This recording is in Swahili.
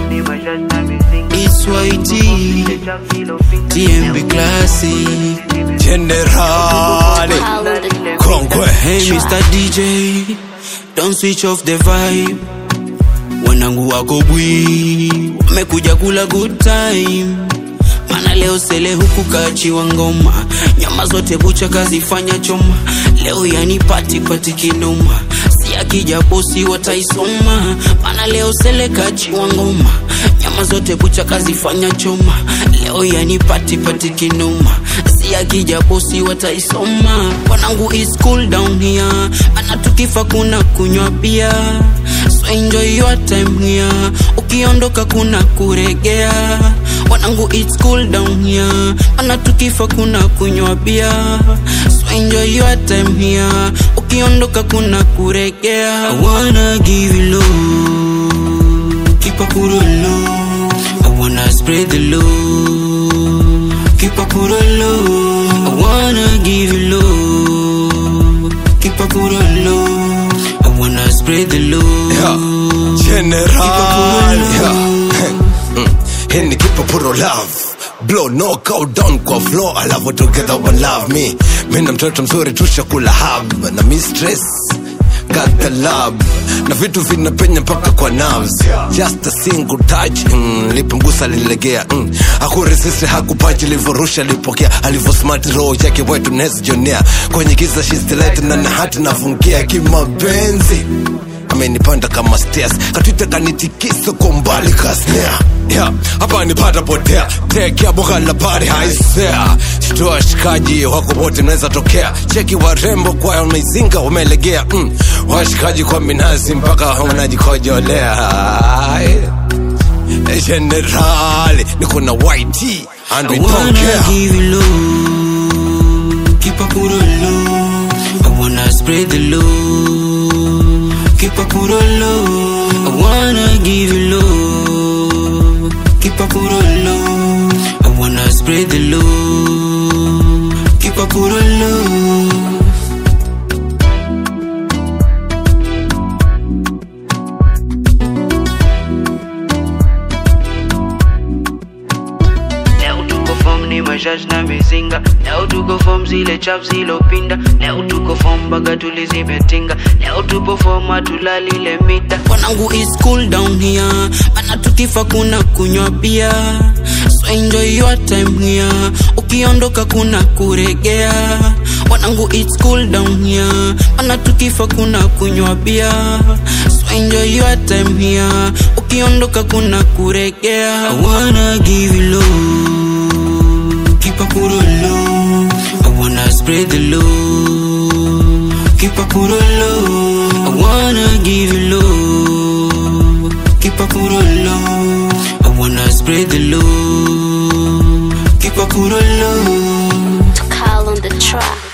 It's YT, TMB Classic, Generali Kongwe Hey Mr. DJ, don't switch off the vibe. Wanangu wako bwi, wamekuja kula good time. Mana leo sele huku kachiwa ngoma, nyama zote bucha kazifanya choma. Leo yani pati pati kinoma, si akija bosi wataisoma. Mana leo sele kachiwa ngoma, nyama zote bucha kazifanya choma. Leo yani pati pati kinoma, si akija bosi wataisoma. Wanangu is cool down here, mana tukifa kuna kunywa bia. So enjoy your time here, ukiondoka kuna kuregea. Wanangu it's cool down here, mana tukifa kuna kunywa bia. So enjoy your time here, ukiondoka kuna kuregea. I wanna give you love, keep up put low. I wanna spread the love, keep up put low. I wanna give you love, keep up put low. I wanna spread the love. Generali Hii ni kipa puro love blow knockout down kwa floor alafu together one love me mi na mtoto mzuri tushakula hub na mistress got the love na vitu vinapenya mpaka kwa nerves just a single touch mm, lipomgusa lilegea mm. hakuresist hakupachi livorusha lipokea alivyo smart roho yake wetu nezjonea kwenye giza she's the light na na hati nafungia kimapenzi amenipanda kama stairs katwita kanitikisa kwa mbali kasnea yeah, hapa nipata potea tekea boka la bari haisea shitoa shikaji wako wote naweza tokea cheki warembo kwa wameizinga wamelegea mm, washikaji kwa minazi mpaka unajikojolea generali niko na yt and we I don't wanna care give you love, keep up put low. I wanna spread the love, keep up put low. I wanna give you love, keep up put low. I wanna spread the love, keep up put low. Leo tuko form ni mashash na mizinga Leo tuko form zile chap zilopinda Leo tuko form baga tulizimetinga Leo tupo form hatulalile mita Wanangu is cool down here Mana tukifa kuna kunywa bia So enjoy your time here Ukiondoka kuna kuregea Wanangu it's cool down here Mana tukifa kuna kunywa bia So enjoy your time here Ukiondoka kuna kuregea I wanna give you love Keep up put low I wanna spread the love Keep up put low I wanna give you love Keep up put low I wanna spread the love Keep up put low Call on the track.